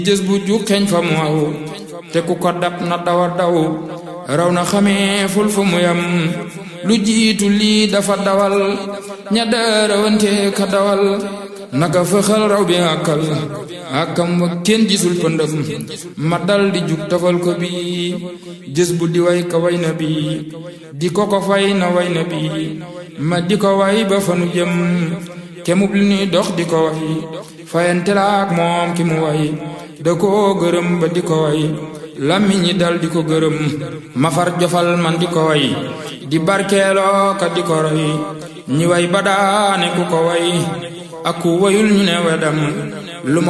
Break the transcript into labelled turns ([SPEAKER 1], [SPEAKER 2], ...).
[SPEAKER 1] jës bu ju xeeñ fa mu aw te ku ko dab na dawa daw raw na xamee ful fu mu yam lu jiitu lii dafa dawal ña daarawante ka dawal naka fëxal raw bi àkkal àkkam wa kenn gisul pëndëm ma dal di jug tafal ko bi jës bu di way ka way na bi di ko ko fay na way na bi ma di ko way ba fanu jëm kemub li nuy dox di ko way fayante la ak moom ki mu way da koo gërëm ba di ko way làmmiñ ñi dal di ko gërëm ma far jofal man di ko way di barkeeloo ka di ko roy ñi way ba daane ku ko way ak ku wayul ñu ne wedam lu